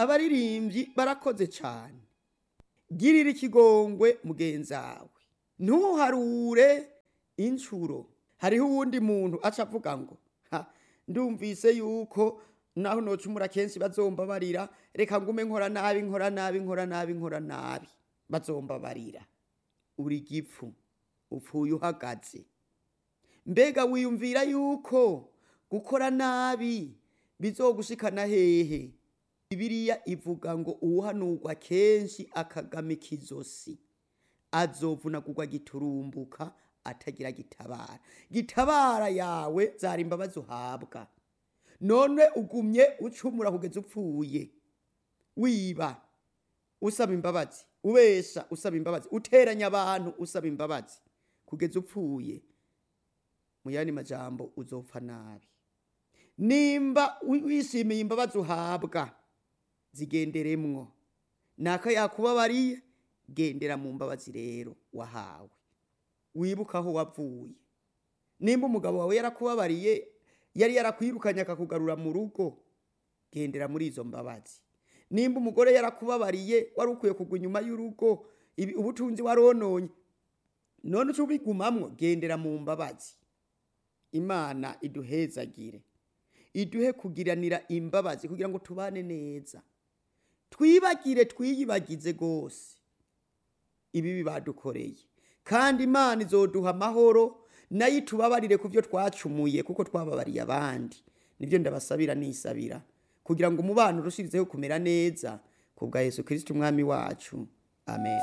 abaririmbyi barakoze cyane girira ikigongwe mugenzawe ntuharure inshuro hariho uwundi muntu aca avuga ngo "Ha, ndumvise yuko naho nocumura kenshi bazomba barira reka ngume nkora nabi nkora nabi nkora nabi nkora nabi bazomba barira uri gipfu upfuye uhagaze mbega wiyumvira yuko gukora nabi bizogushikana hehe bibiliya ivuga ngo uwuhanurwa kenshi akagamika izosi azovunagurwa giturumbuka atagira gitabara gitabara yawe zari imbabazi uhabwa none ugumye ucumura kugeza upfuye wiba usaba imbabazi ubesha usaba imbabazi uteranya abantu usaba imbabazi kugeza upfuye mu yandi majambo uzopfa nabi nimba wi- wishimiye imbabazi uhabwa zigenderemwo naka yakubabariye gendera mu mbabazi rero wahawe wibuka aho wavuye nimba umugabo wawe yarakubabariye yari yarakwirukanye akakugarura mu rugo gendera muri izo mbabazi nimba umugore yarakubabariye wari ukwiye kugwa inyuma y'urugo ibi- ubutunzi warononye none uca ubigumamwo gendera mu mbabazi imana iduhezagire iduhe kugiranira imbabazi kugira ngo tubane neza twibagire twiyibagize rwose ibibi badukoreye kandi imana izoduha amahoro nayo itubabarire ku byo twacumuye kuko twababariye abandi nibyo ndabasabira nisabira kugira ngo umubano urushirizeho kumera neza ku bwa yesu kirisiti umwami wacu amen